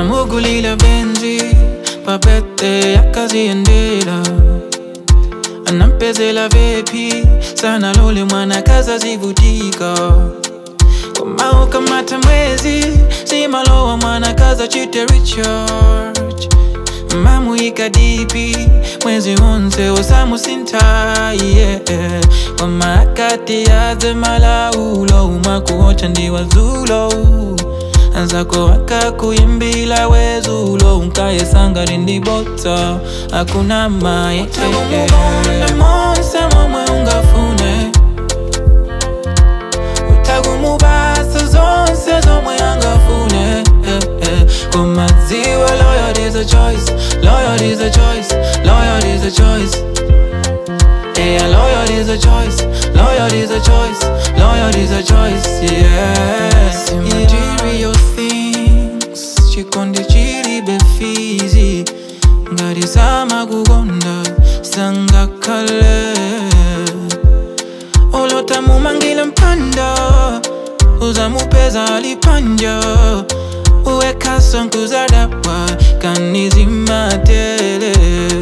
anamugulila benzi papete yakaziendela anampezela vepi sana lole mwana kaza zivutika komao kamata mwezi simalowa mwana kaza chite recharge mamuika dipi mwezi wonse osamusinta yeah. wamakati yaze malaulo umakuocha ndiwazulo anzako akakuimbila wezulo unkayesanga rindibota akuna maye monse momwe ungafune utagumubasa zonse zomwe angafune eh, eh. kumadziwa loyal is a choice loyal is a choice loyal is a choice Yeah, loyal is a choice, loyal is a choice, loyal is a choice, yeah. See material things, chikonde chiri befizi, ngari sama kugonda, sanga kale. Olota mumangile mpanda, uzamupeza alipanja, uweka sonkuzadawa, kanizimatele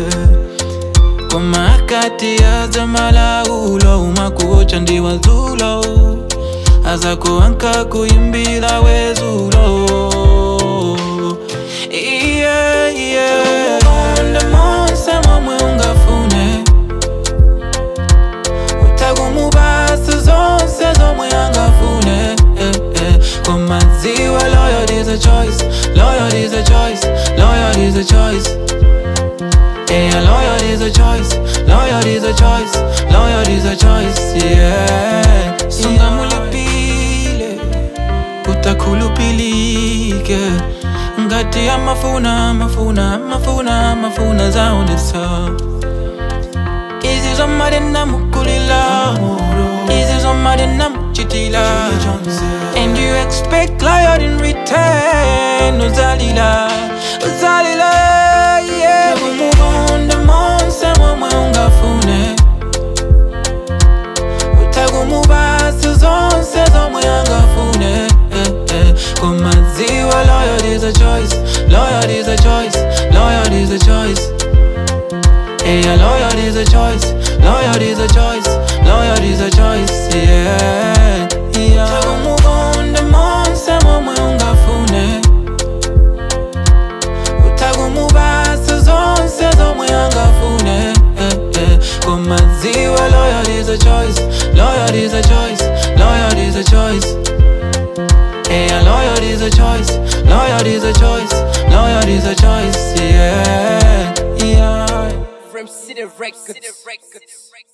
komakati aza malaulo umakuocha ndiwazulo aza kuanka kuimbila wezulo yeah, yeah. Monde monse momwe ungafune utagumubasa zonse zomwe angafune eh, eh. komadziwa loyal is a choice loyal is a choice loyal is a choice Yeah, loyal is a choice, loyal is a choice, loyal is a choice, yeah. Sunga mulipile, utakulupilike ngati ya mafuna mafuna mafuna mafuna zaonesa izi zomade namukulila izi zomade namuchitila and you expect loyal in return uzalila uzalila yeah umubonda monse momwe ungafune utagumubasa zonse zomwe angafune eh, eh. kumadziwa loyal is a choice loyal is a choice loyal is a choice Yeah, loyal is a choice, loyal is a choice, loyal is a choice, yeah, yeah. Utagumubonda monse momwe ungafune utagumubasa zonse zomwe angafune eh, eh. kumadziwa loyal is a choice loyal is a choice loyal is a choice yeah, loyal is a choice loyal is a choice loyal is a choice yeah, yeah. From City Records.